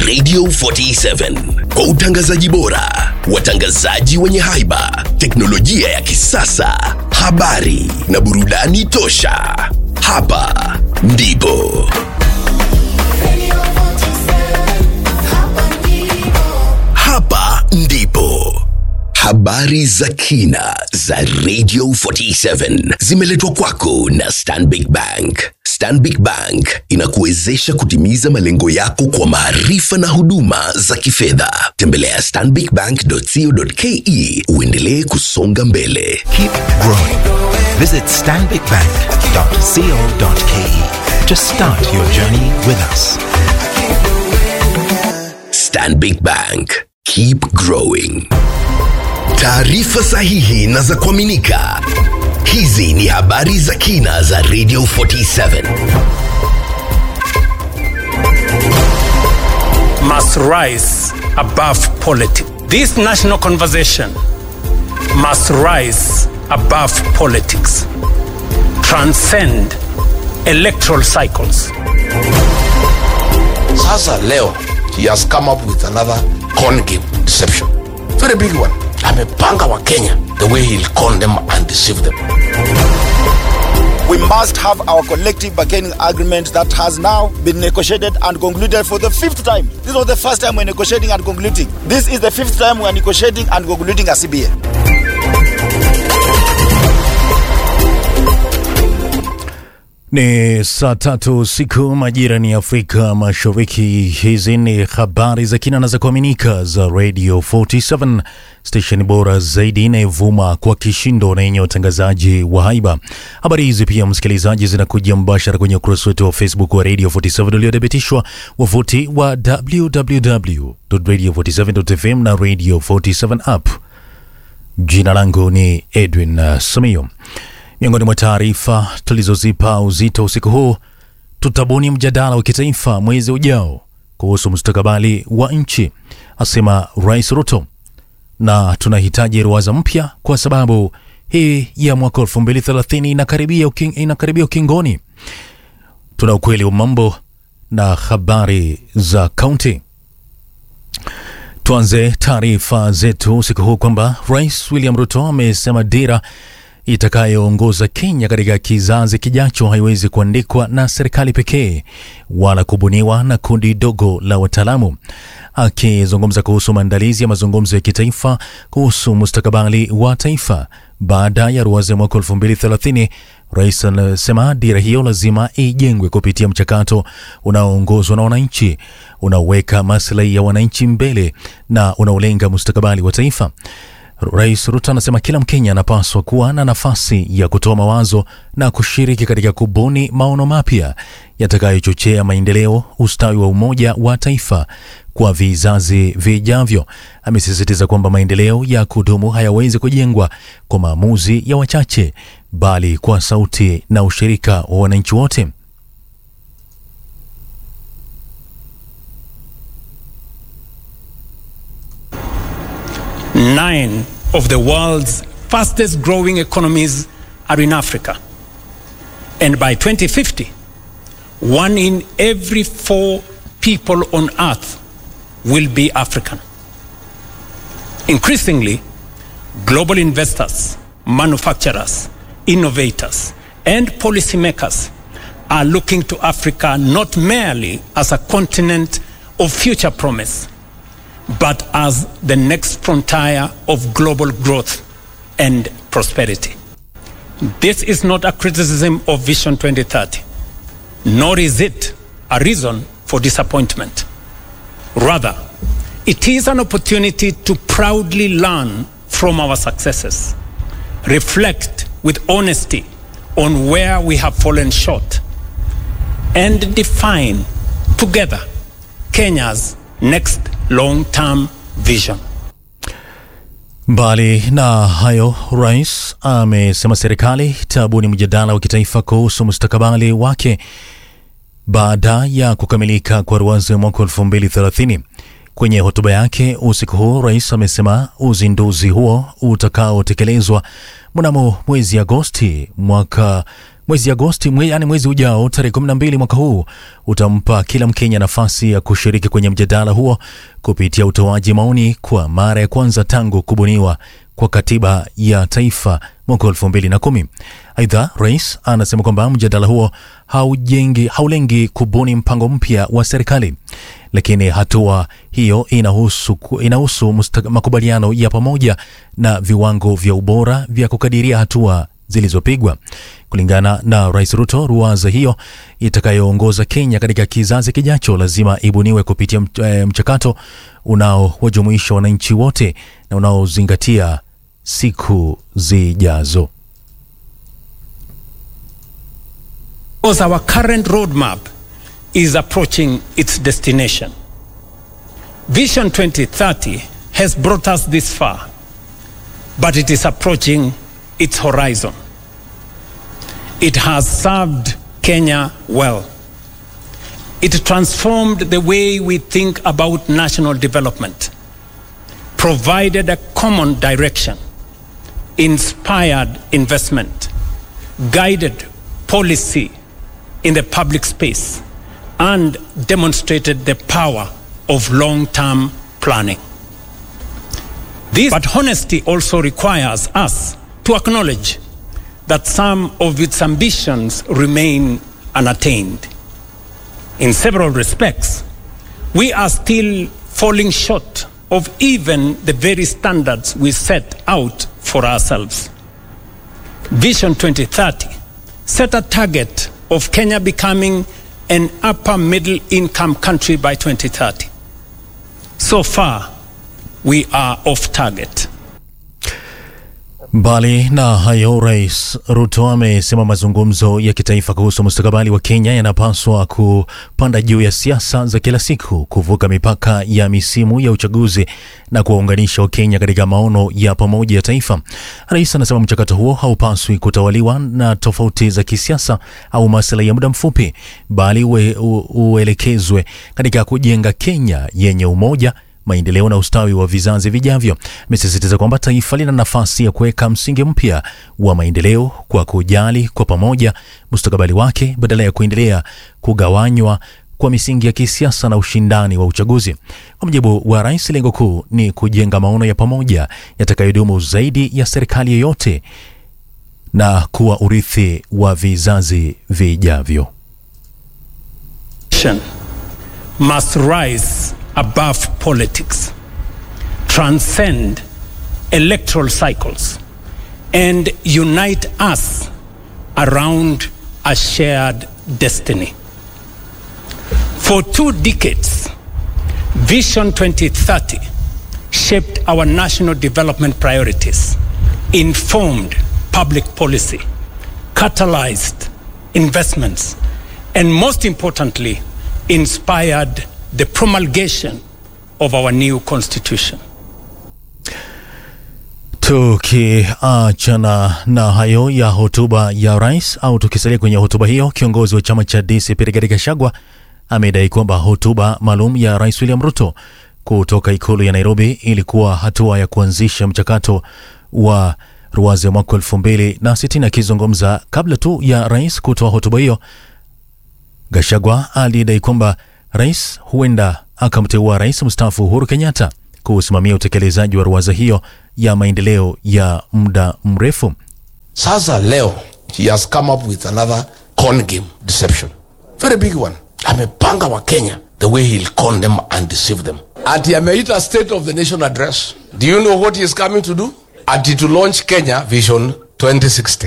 Radio 47 kwa utangazaji bora, watangazaji wenye haiba, teknolojia ya kisasa, habari na burudani tosha. Hapa ndipo hapa ndipo habari za kina za Radio 47 zimeletwa kwako na Stanbic Bank. Stanbic Bank inakuwezesha kutimiza malengo yako kwa maarifa na huduma za kifedha. Tembelea stanbicbank.co.ke uendelee kusonga mbele. Keep growing. Visit stanbicbank.co.ke to start your journey with us. Stanbic Bank. Keep growing. Taarifa sahihi na za kuaminika. Hizi ni habari za kina za Radio 47. must rise above politics. This national conversation must rise above politics, transcend electoral cycles. Sasa leo he has come up with another con game deception. Very big one. Amepanga wa Kenya the way he'll con them and deceive them. we must have our collective bargaining agreement that has now been negotiated and concluded for the fifth time. This was the first time we're negotiating and concluding. This is the fifth time we're negotiating and concluding a CBA. Ni saa tatu siku majira ni Afrika Mashariki. Hizi ni habari za kina na za kuaminika za Radio 47 station bora zaidi inayovuma kwa kishindo na yenye utangazaji wa haiba. Habari hizi pia, msikilizaji, zinakuja mbashara kwenye ukurasa wetu wa Facebook wa Radio 47 uliothibitishwa, wavuti wa www.radio47.fm na Radio 47 app. Jina langu ni Edwin uh, Samio. Miongoni mwa taarifa tulizozipa uzito usiku huu, tutabuni mjadala wa kitaifa mwezi ujao kuhusu mustakabali wa nchi, asema Rais Ruto, na tunahitaji ruwaza mpya kwa sababu hii ya mwaka 2030 inakaribia, uking, inakaribia ukingoni. Tuna ukweli wa mambo na habari za kaunti. Tuanze taarifa zetu usiku huu kwamba Rais William Ruto amesema dira itakayoongoza Kenya katika kizazi kijacho haiwezi kuandikwa na serikali pekee wala kubuniwa na kundi dogo la wataalamu. Akizungumza kuhusu maandalizi ya mazungumzo ya kitaifa kuhusu mustakabali wa taifa baada ya ruwaza ya mwaka 2030, rais anasema dira hiyo lazima ijengwe kupitia mchakato unaoongozwa na wananchi, unaoweka maslahi ya wananchi mbele na unaolenga mustakabali wa taifa. Rais Ruto anasema kila Mkenya anapaswa kuwa na nafasi ya kutoa mawazo na kushiriki katika kubuni maono mapya yatakayochochea maendeleo, ustawi wa umoja wa taifa kwa vizazi vijavyo. Amesisitiza kwamba maendeleo ya kudumu hayawezi kujengwa kwa maamuzi ya wachache, bali kwa sauti na ushirika wa wananchi wote. Nine of the world's fastest growing economies are in Africa. And by 2050, one in every four people on earth will be African. Increasingly, global investors, manufacturers, innovators, and policymakers are looking to Africa not merely as a continent of future promise, but as the next frontier of global growth and prosperity. This is not a criticism of Vision 2030, nor is it a reason for disappointment. Rather, it is an opportunity to proudly learn from our successes, reflect with honesty on where we have fallen short, and define together Kenya's next long term vision. Mbali na hayo, rais amesema serikali itabuni mjadala wa kitaifa kuhusu mustakabali wake baada ya kukamilika kwa ruwaza ya mwaka 2030. Kwenye hotuba yake usiku huu, rais amesema uzinduzi huo utakaotekelezwa mnamo mwezi Agosti mwaka Mwezi Agosti, mwe, yani mwezi ujao tarehe 12 mwaka huu utampa kila Mkenya nafasi ya kushiriki kwenye mjadala huo kupitia utoaji maoni kwa mara ya kwanza tangu kubuniwa kwa katiba ya taifa mwaka 2010. Aidha, rais anasema kwamba mjadala huo haujengi, haulengi kubuni mpango mpya wa serikali, lakini hatua hiyo inahusu, inahusu musta- makubaliano ya pamoja na viwango vya ubora vya kukadiria hatua zilizopigwa. Kulingana na Rais Ruto, ruwaza hiyo itakayoongoza Kenya katika kizazi kijacho lazima ibuniwe kupitia mch- eh, mchakato unaowajumuisha wananchi wote na unaozingatia siku zijazo. Because our current roadmap is approaching its destination. Vision 2030 has brought us this far, but it is approaching its horizon. It has served Kenya well. It transformed the way we think about national development, provided a common direction, inspired investment, guided policy in the public space, and demonstrated the power of long term planning. This, but honesty also requires us to acknowledge that some of its ambitions remain unattained. In several respects, we are still falling short of even the very standards we set out for ourselves. Vision 2030 set a target of Kenya becoming an upper middle income country by 2030. So far, we are off target. Mbali na hayo, Rais Ruto amesema mazungumzo ya kitaifa kuhusu mustakabali wa Kenya yanapaswa kupanda juu ya siasa za kila siku, kuvuka mipaka ya misimu ya uchaguzi na kuwaunganisha Wakenya katika maono ya pamoja ya taifa. Rais anasema mchakato huo haupaswi kutawaliwa na tofauti za kisiasa au maslahi ya muda mfupi, bali ue, u, uelekezwe katika kujenga Kenya yenye umoja maendeleo na ustawi wa vizazi vijavyo. Amesisitiza kwamba taifa lina nafasi ya kuweka msingi mpya wa maendeleo kwa kujali kwa pamoja mustakabali wake badala ya kuendelea kugawanywa kwa misingi ya kisiasa na ushindani wa uchaguzi. Kwa mujibu wa rais, lengo kuu ni kujenga maono ya pamoja yatakayodumu zaidi ya serikali yoyote na kuwa urithi wa vizazi vijavyo. nation must rise above politics, transcend electoral cycles, and unite us around a shared destiny. For two decades, Vision 2030 shaped our national development priorities, informed public policy, catalyzed investments, and most importantly, inspired the promulgation of our new constitution. Tukiachana na hayo ya hotuba ya rais au tukisalia kwenye hotuba hiyo, kiongozi wa chama cha DCP Rigathi Gachagua amedai kwamba hotuba maalum ya rais William Ruto kutoka ikulu ya Nairobi ilikuwa hatua ya kuanzisha mchakato wa ruwaza ya mwaka elfu mbili na sitini. Akizungumza kabla tu ya rais kutoa hotuba hiyo, Gachagua alidai kwamba rais huenda akamteua rais mstaafu Uhuru Kenyatta kusimamia utekelezaji wa ruwaza hiyo ya maendeleo ya muda mrefu. Sasa leo he has come up with another con game deception. Very big one. Amepanga wa Kenya the way he'll con them and deceive them. Ati ameita state of the nation address. Do you know what he is coming to do? Ati to launch Kenya Vision 2060.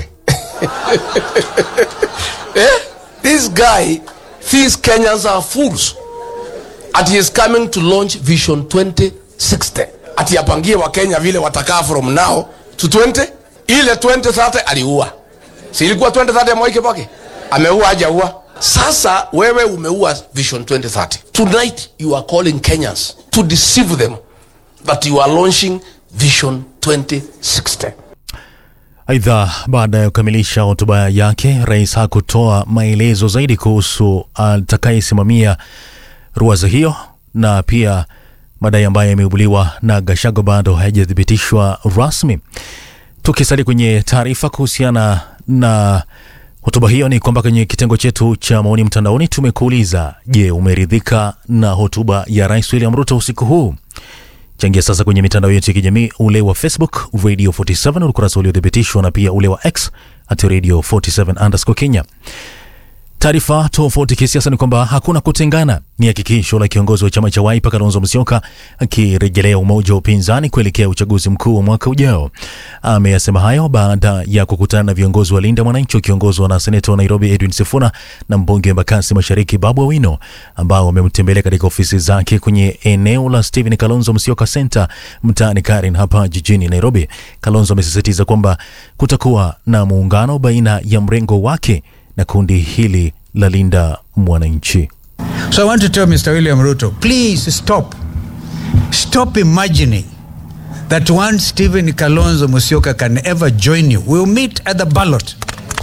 eh? This guy thinks Kenyans are fools. Ati he is coming to launch Vision 2060. Ati apangie wa Kenya vile watakaa from now to 20 ile 2030 aliua. Si ilikuwa 2030 ya Mwai Kibaki? Ameua hajaua? Sasa wewe umeua Vision 2030. Tonight you are calling Kenyans to deceive them that you are launching Vision 2060. Aidha, baada ya kukamilisha hotuba yake, rais hakutoa maelezo zaidi kuhusu atakayesimamia ruwaza hiyo, na pia madai ambayo yameibuliwa na Gachagua bado hayajathibitishwa rasmi. Tukisalia kwenye taarifa kuhusiana na Hotuba hiyo ni kwamba kwenye kitengo chetu cha maoni mtandaoni tumekuuliza, je, umeridhika na hotuba ya Rais William Ruto usiku huu? Changia sasa kwenye mitandao yetu ya kijamii, ule wa Facebook Radio 47 ukurasa uliothibitishwa na pia ule wa X at Radio 47 underscore Kenya. Taarifa tofauti kisiasa ni kwamba hakuna kutengana, ni hakikisho la kiongozi wa chama cha Wiper Kalonzo Musyoka akirejelea umoja wa upinzani kuelekea uchaguzi mkuu wa mwaka ujao. Ameyasema hayo baada ya kukutana na viongozi wa Linda Mwananchi wakiongozwa na seneta wa Nairobi Edwin Sifuna na mbunge wa Embakasi Mashariki Babu Owino ambao wamemtembelea katika ofisi zake kwenye eneo la Stephen Kalonzo Musyoka Center mtaani Karen hapa jijini Nairobi. Kalonzo amesisitiza kwamba kutakuwa na muungano baina ya mrengo wake na kundi hili la Linda Mwananchi. So I want to tell Mr. William Ruto, please stop. Stop imagining that one Stephen Kalonzo Musyoka can ever join you. We'll meet at the ballot.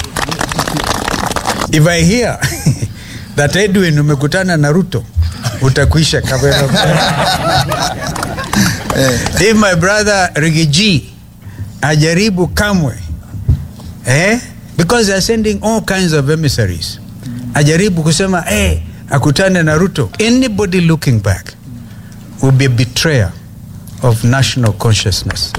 If I hear that Edwin umekutana na Ruto, utakwisha kabisa. If my brother Rigiji ajaribu kamwe eh? because they are sending all kinds of emissaries ajaribu kusema hey, akutane na ruto anybody looking back will be a betrayer of national consciousness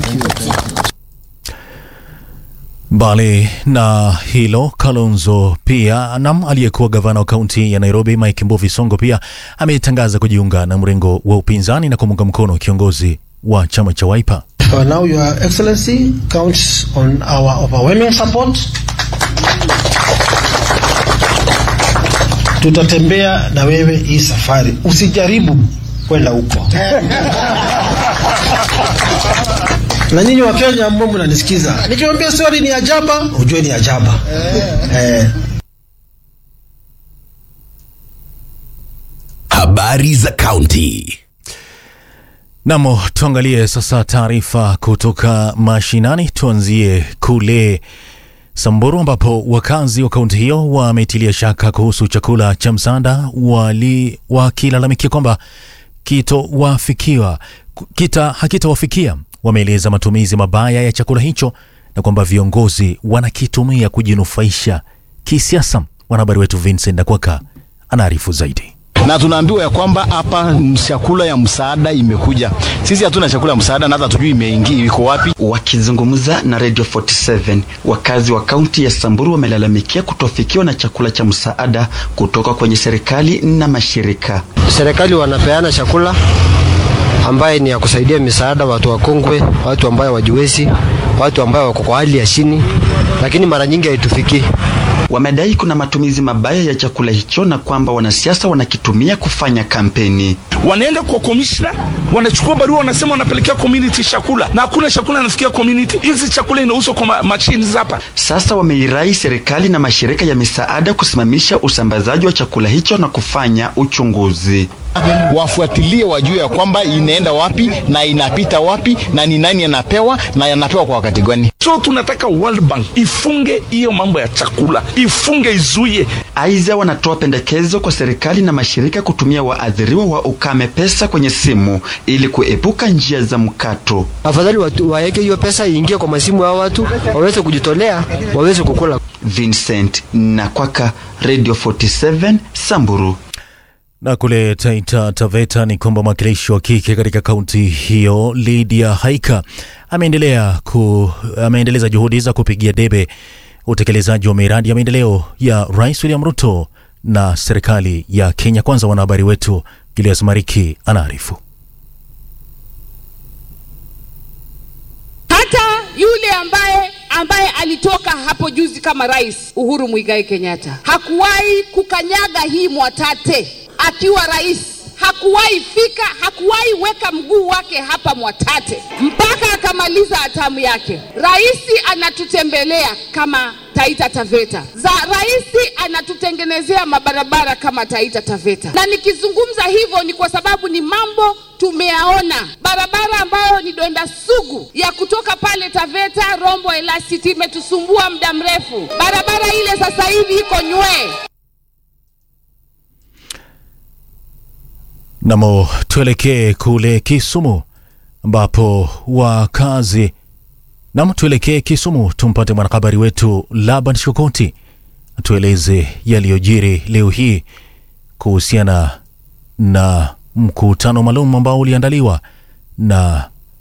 Mbali na hilo, Kalonzo pia nam aliyekuwa gavana wa kaunti ya Nairobi Mike Mbuvi Songo pia ametangaza kujiunga na mrengo wa upinzani na kumunga mkono kiongozi wa chama cha Wiper. Uh, now, Your Excellency counts on our overwhelming support. Tutatembea na wewe hii safari, usijaribu kwenda huko. na nyinyi wa Kenya ambao mnanisikiza, nikiwaambia story ni ajaba, ujue ni ajaba eh. Habari za kaunti. Namo tuangalie sasa taarifa kutoka mashinani. Tuanzie kule Samburu ambapo wakazi wa kaunti hiyo wametilia shaka kuhusu chakula cha msaada, wali wakilalamikia kwamba kitowafikiwa kita hakitawafikia. Wameeleza matumizi mabaya ya chakula hicho na kwamba viongozi wanakitumia kujinufaisha kisiasa. Mwanahabari wetu Vincent Nakwaka anaarifu zaidi na tunaambiwa ya kwamba hapa chakula ya msaada imekuja. Sisi hatuna chakula ya msaada na hata tujui imeingia iko wapi. Wakizungumza na Radio 47, wakazi wa kaunti ya Samburu wamelalamikia kutofikiwa na chakula cha msaada kutoka kwenye serikali na mashirika. Serikali wanapeana chakula ambaye ni ya kusaidia misaada watu wakongwe, watu ambayo wajiwezi, watu ambayo wako kwa hali ya chini, lakini mara nyingi haitufikii. Wamedai kuna matumizi mabaya ya chakula hicho na kwamba wanasiasa wanakitumia kufanya kampeni. Wanaenda kwa komishna, wanachukua barua, wanasema wanapelekea community chakula, na hakuna chakula inafikia community. Hizi chakula inauzwa kwa machini hapa. Sasa wameirai serikali na mashirika ya misaada kusimamisha usambazaji wa chakula hicho na kufanya uchunguzi wafuatilie wajue ya kwamba inaenda wapi na inapita wapi na ni nani anapewa na yanapewa kwa wakati gani. So tunataka World Bank ifunge hiyo mambo ya chakula, ifunge, izuie. Aidha, wanatoa pendekezo kwa serikali na mashirika kutumia waathiriwa wa ukame pesa kwenye simu ili kuepuka njia za mkato. Afadhali waweke hiyo pesa iingie kwa masimu ya watu waweze kujitolea, waweze kukula. Vincent Nakwaka, Radio 47 Samburu. Na kule Taita Taveta ni kwamba mwakilishi wa kike katika kaunti hiyo Lydia Haika ameendelea ku, ameendeleza juhudi za kupigia debe utekelezaji wa miradi ya maendeleo ya Rais William Ruto na serikali ya Kenya Kwanza. Wanahabari wetu Julius Mariki anaarifu. Hata yule ambaye ambaye alitoka hapo juzi kama rais Uhuru Muigai Kenyatta hakuwahi kukanyaga hii Mwatate akiwa rais hakuwahi fika, hakuwahi weka mguu wake hapa Mwatate mpaka akamaliza hatamu yake. Rais anatutembelea kama Taita Taveta za rais anatutengenezea mabarabara kama Taita Taveta, na nikizungumza hivyo ni kwa sababu ni mambo tumeyaona. Barabara ambayo ni donda sugu ya kutoka pale Taveta Rombo Elasiti imetusumbua muda mrefu. Barabara ile sasa hivi iko nywee. Namo tuelekee kule Kisumu ambapo wakazi nam, tuelekee Kisumu tumpate mwanahabari wetu Laban Shukoti atueleze yaliyojiri leo hii kuhusiana na mkutano maalum ambao uliandaliwa na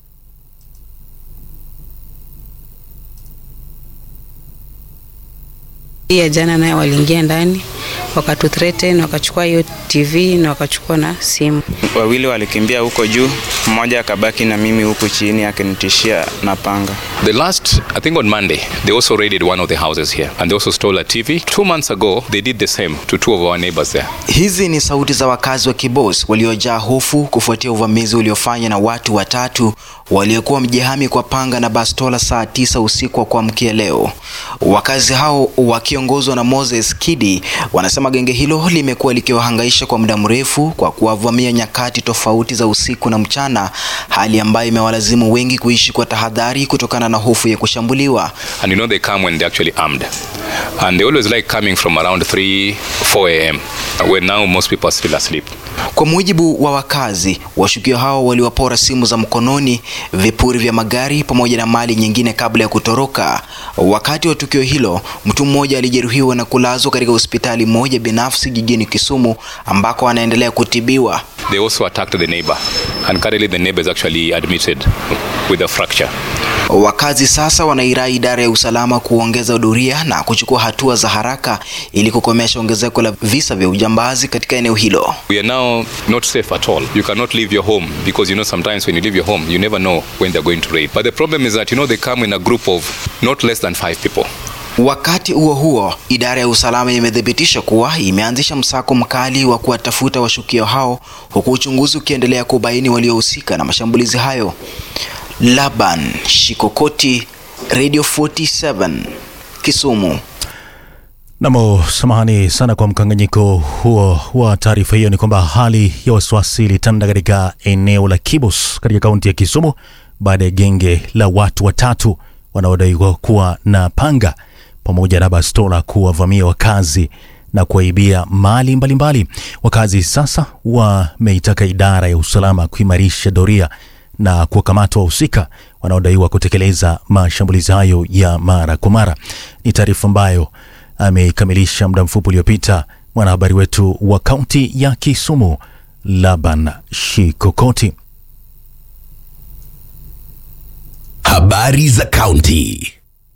ya jana naye waliingia ndani wakatuthreaten wakachukua hiyo tv na wakachukua na simu wawili walikimbia huko juu mmoja akabaki na mimi huku chini akinitishia na panga The last, I think on Monday, they also raided one of the houses here and they also stole a TV. Two months ago, they did the same to two of our neighbors there. Hizi ni sauti za wakazi wa Kibos waliojaa hofu kufuatia uvamizi uliofanywa na watu watatu waliokuwa mjihami kwa panga na bastola saa tisa usiku wa kuamkia leo. Wakazi hao wakiongozwa na Moses Kidi wanasema genge hilo limekuwa likiwahangaisha kwa muda mrefu kwa kuwavamia nyakati tofauti za usiku na mchana, hali ambayo imewalazimu wengi kuishi kwa tahadhari kutokana na hofu ya kushambuliwa. And you know they come when they're actually armed. And they always like coming from around 3, 4 a.m. when now most people are still asleep. Kwa mujibu wa wakazi, washukiwa hao waliwapora simu za mkononi, vipuri vya magari pamoja na mali nyingine kabla ya kutoroka. Wakati wa tukio hilo, mtu mmoja alijeruhiwa na kulazwa katika hospitali moja binafsi jijini Kisumu ambako anaendelea kutibiwa. They also attacked the neighbor. And currently the neighbor is actually admitted with a fracture. Wakazi sasa wanairai idara ya usalama kuongeza doria na kuchukua hatua za haraka ili kukomesha ongezeko la visa vya ujambazi katika eneo hilo. We are now not safe at all. You cannot leave your home because you know sometimes when you leave your home, you never know when they're going to raid. But the problem is that you know they come in a group of not less than five people. Wakati huo huo, idara ya usalama imethibitisha kuwa imeanzisha msako mkali wa kuwatafuta washukiwa hao huku uchunguzi ukiendelea kubaini waliohusika na mashambulizi hayo. Laban Shikokoti, Radio 47, Kisumu. Namo, samahani sana kwa mkanganyiko huo wa taarifa hiyo. Ni kwamba hali ya wasiwasi ilitanda katika eneo la Kibos katika kaunti ya Kisumu baada ya genge la watu watatu wanaodaiwa kuwa na panga pamoja na bastola kuwavamia wakazi na kuwaibia mali mbalimbali mbali. Wakazi sasa wameitaka idara ya usalama kuimarisha doria na kuwakamata wahusika wanaodaiwa kutekeleza mashambulizi hayo ya mara kwa mara. Ni taarifa ambayo ameikamilisha muda mfupi uliopita mwanahabari wetu wa kaunti ya Kisumu Laban Shikokoti. Habari za kaunti.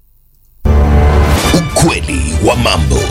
Ukweli wa mambo.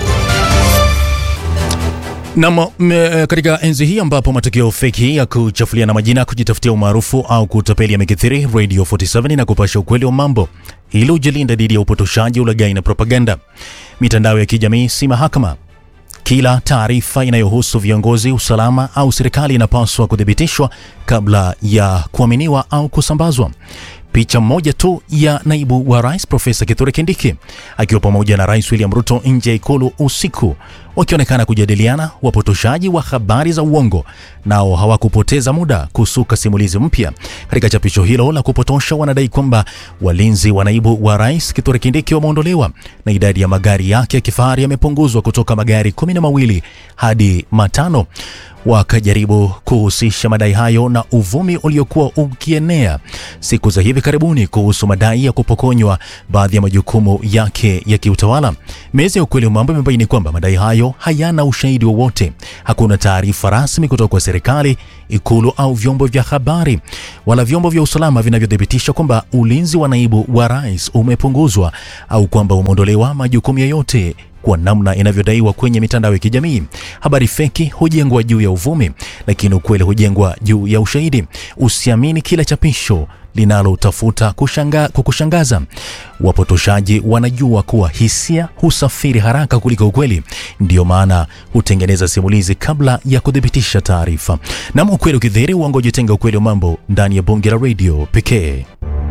Nam, katika enzi hii ambapo matukio feki ya kuchafuliana majina, kujitafutia umaarufu au kutapeli yamekithiri, Radio 47 na kupasha ukweli wa mambo ili ujilinda dhidi ya upotoshaji, ulaghai na propaganda. Mitandao ya kijamii si mahakama. Kila taarifa inayohusu viongozi, usalama au serikali inapaswa kuthibitishwa kabla ya kuaminiwa au kusambazwa. Picha moja tu ya naibu wa rais Profesa Kithure Kindiki akiwa pamoja na Rais William Ruto nje ya ikulu usiku wakionekana kujadiliana. Wapotoshaji wa habari za uongo nao hawakupoteza muda kusuka simulizi mpya. Katika chapisho hilo la kupotosha, wanadai kwamba walinzi wa naibu wa rais Kithure Kindiki wameondolewa na idadi ya magari yake ya kifahari yamepunguzwa kutoka magari kumi na mawili hadi matano wakajaribu kuhusisha madai hayo na uvumi uliokuwa ukienea siku za hivi karibuni kuhusu madai ya kupokonywa baadhi ya majukumu yake ya kiutawala. Meza ya ukweli wa mambo imebaini kwamba madai hayo hayana ushahidi wowote. Hakuna taarifa rasmi kutoka kwa serikali, ikulu au vyombo vya habari wala vyombo vya usalama vinavyothibitisha kwamba ulinzi wa naibu wa rais umepunguzwa au kwamba umeondolewa majukumu yoyote kwa namna inavyodaiwa kwenye mitandao ya kijamii. Habari feki hujengwa juu ya uvumi, lakini ukweli hujengwa juu ya ushahidi. Usiamini kila chapisho linalotafuta kushanga, kukushangaza. Wapotoshaji wanajua kuwa hisia husafiri haraka kuliko ukweli, ndiyo maana hutengeneza simulizi kabla ya kuthibitisha taarifa. Nam ukweli ukidhihiri, uongo jitenga. Ukweli wa mambo ndani ya bonge la redio pekee.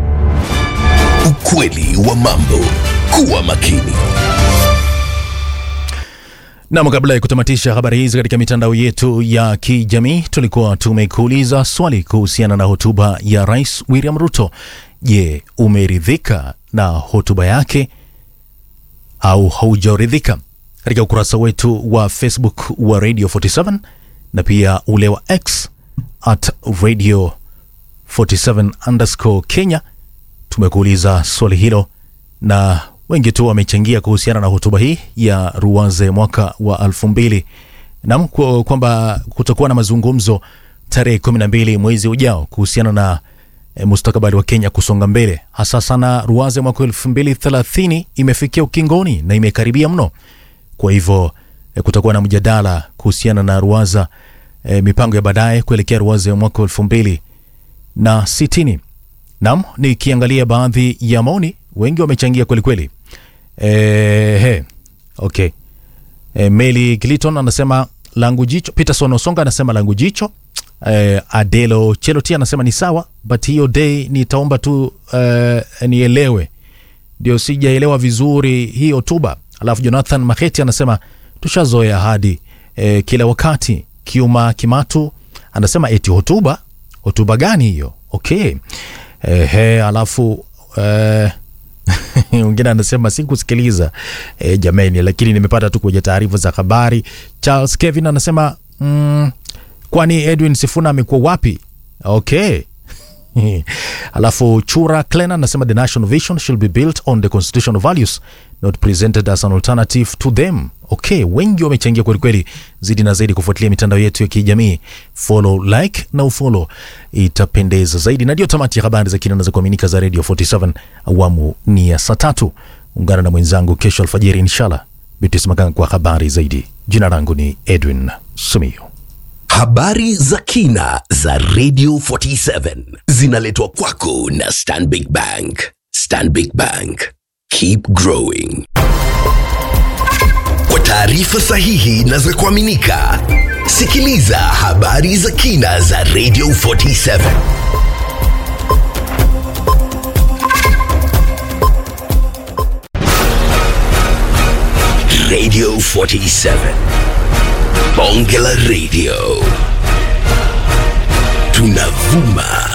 Ukweli wa mambo, kuwa makini. Nam, kabla ya kutamatisha habari hizi katika mitandao yetu ya kijamii, tulikuwa tumekuuliza swali kuhusiana na hotuba ya Rais William Ruto. Je, umeridhika na hotuba yake au haujaridhika? Katika ukurasa wetu wa Facebook wa Radio 47 na pia ule wa X at Radio 47 underscore Kenya tumekuuliza swali hilo na wengi tu wamechangia kuhusiana na hotuba hii ya Ruwaze mwaka wa elfu mbili nam kwa- kwamba kutakuwa na mazungumzo tarehe kumi na mbili mwezi ujao kuhusiana na e, mustakabali wa Kenya kusonga mbele, hasa sana Ruwaze mwaka elfu mbili thelathini imefikia ukingoni na imekaribia mno. Kwa hivyo e, kutakuwa na mjadala kuhusiana na Ruwaza e, mipango ya baadaye kuelekea Ruwaza ya mwaka elfu mbili na sitini. Naam, nikiangalia baadhi ya maoni, wengi wamechangia kwelikweli. E, he, okay. E, Meli Gliton anasema langu jicho. Peterson Osonga anasema langu jicho. E, Adelo Cheloti anasema ni sawa, but hiyo day nitaomba tu e, nielewe, ndio sijaelewa vizuri hii hotuba. Alafu Jonathan Maheti anasema tushazoea hadi e, kila wakati. Kiuma Kimatu anasema eti hotuba, hotuba gani hiyo? Okay. Ehe, alafu eh, mwingine anasema sikusikiliza e, jameni, lakini nimepata tu kwenye taarifa za habari. Charles Kevin anasema mm, kwani Edwin Sifuna amekuwa wapi? Okay. alafu Chura Clen anasema the national vision should be built on the constitutional values not presented as an alternative to them. Okay, wengi wamechangia kwelikweli. Zidi na zaidi kufuatilia mitandao yetu ya kijamii, follow, like na ufollow, itapendeza zaidi. Na ndio tamati ya habari za kina za kuaminika za Radio 47 awamu ni ya saa tatu. Ungana na mwenzangu kesho alfajiri inshallah, Bitis Maganga kwa habari zaidi. Jina langu ni Edwin Sumio. Habari za kina za Radio 47 zinaletwa kwako na Stanbic Bank. Stanbic Bank. Keep growing. Kwa taarifa sahihi na za kuaminika, sikiliza habari za kina za Radio 47. Radio 47. Bonge la Radio. Tunavuma